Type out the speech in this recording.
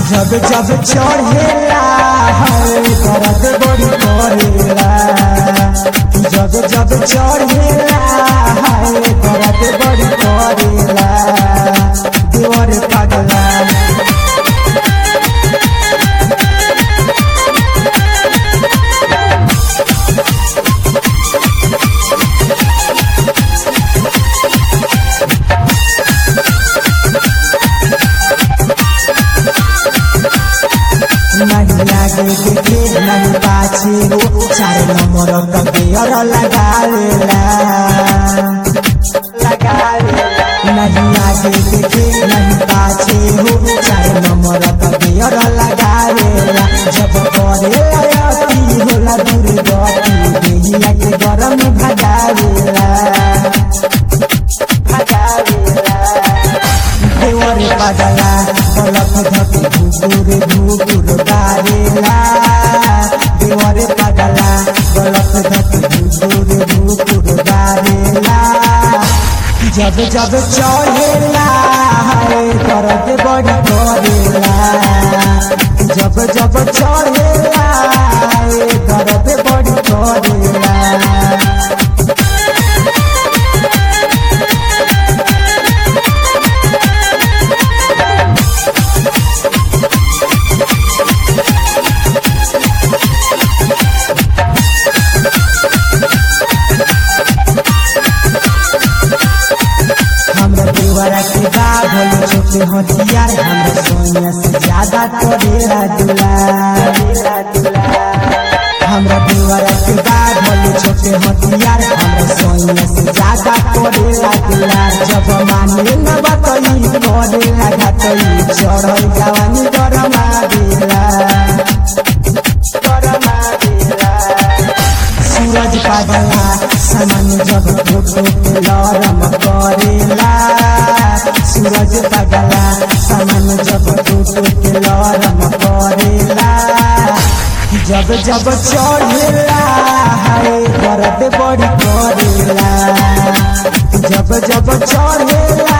जब जब चढ़ेला है दर्द बड़ी करेला जब जब चढ़ेला है दर्द बड़ी करेला देवर पगला नहीं आगे देखे नहीं पाछे हो चार नंबर का गेयर लगा लेला लगा लेला नहीं आगे देखे नहीं पाछे हो चार नंबर का गेयर लगा लेला जब करे अति होला दूर गति देहिया के गरम भगावेला भगावेला देवर पगला पलक धके घुकुर घुकुर गारेला देवर पगला पलक धके घुकुर घुकुर गारेला जब जब चढ़ेला है दर्द बड़ी करेला जब जब चढ़ेला है दर्द बड़ी करेला हमरा देवरा के बाप होले छोटे हथियार हमरा सोनिया से ज्यादा करेला दुलार हमरा देवरा के बाप होले छोटे हथियार हमरा सोनिया से ज्यादा करेला दुलार जब माने न बतई करेला घातई चढ़ई जवानी गरमा देला गरमा देला सूरज पागला सामान जब फोटो पे लरम करेला सूरज पागला सामान जब फोटो पे लरम करेला जब जब चढ़ेला है दर्द बड़ी करेला जब जब चढ़ेला